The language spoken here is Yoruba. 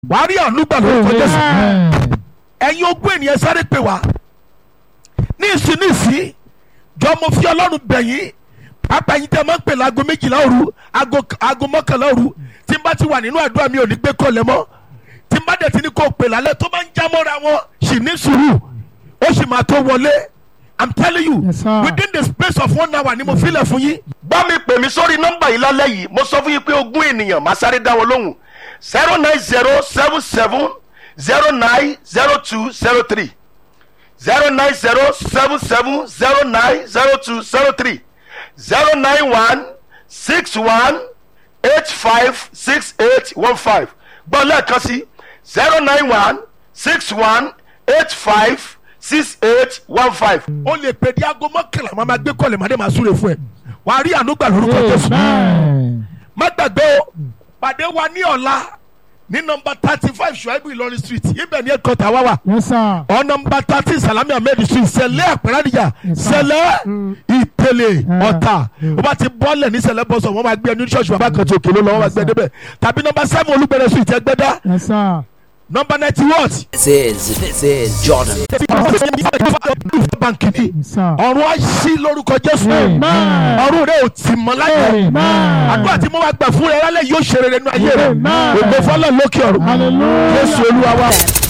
wàá rí àánú gbà lórúkọ jésù ẹ̀yin ogún ènìyàn sáré pè wá ní ìsìn ní ìsìn jọ mo fi ọlọ́run bẹ̀yìn pápá yín tẹ́ máa ń pè láago méjìlá òru aago aago mọ́kànlá òru tí n bá ti wà nínú àdúrà mi ò ní gbé kọ́lẹ̀ mọ́ tí n bá dẹ̀ ti ní kó pè lálẹ́ tó bá ń já mọ́ra wọn sì ní sùúrù ó sì máa tó wọlé i'm telling you Yes, sir. within the space of one hour ni mo filẹ̀ fún yín. bá mi pè mí sórí nọ́mbà yìí lálẹ́ yìí mo sọ fún yín pé ogún ènìyàn máa sáré dá wọn lóhùn zero nine zero seven seven zero nine zero two zero three zero nine zero seven seven zero nine zero two zero three zero nine one six one eight five six eight one five gbọ́ lẹ́ẹ̀kan sí zero nine one six one eight five six eight one five. o lè pè ní aago mọ́kànlá máa ma gbé kọ́lẹ̀ máa dé máa súre fún ẹ wàá rí àánú gbà lórúkọ jésù. má gbàgbé o pàdé wa ní ọ̀la ní nọmba thirty five ṣùáìbù ìlọrin street ibẹ̀ ní ẹ̀kọ́tà wá wà Yes, sir. ọ nọmba thirty salami ahmed street sẹlẹ̀ àpẹrẹ́dìjà sẹlẹ̀ ìpele ọ̀tà o bá ti bọ́ọ̀lẹ̀ ní sẹlẹ̀ bọ́sọ̀ wọ́n máa gbé ẹni ṣọ́ọ̀ṣì bàbá kan tó òkèlè lọ wọ́n máa gbé débẹ̀ tàbí nọmba seven olúgbẹ̀rẹ̀ street ẹgbẹ́dá Yes, sir. nọmba ninety what This is this is Jordan. báńkì ni Yes, sir. ọ̀run á ṣí lórúkọ jésù Amen. ọ̀run rẹ̀ ò tì mọ́ láyé Amen. àdúrà tí mo wá gbà fún rẹ lálẹ́ yóò ṣe rere nínú ayé rẹ Amen. ògbó fọlọ́ lókè ọ̀run Hallelujah. jésù olúwa wa.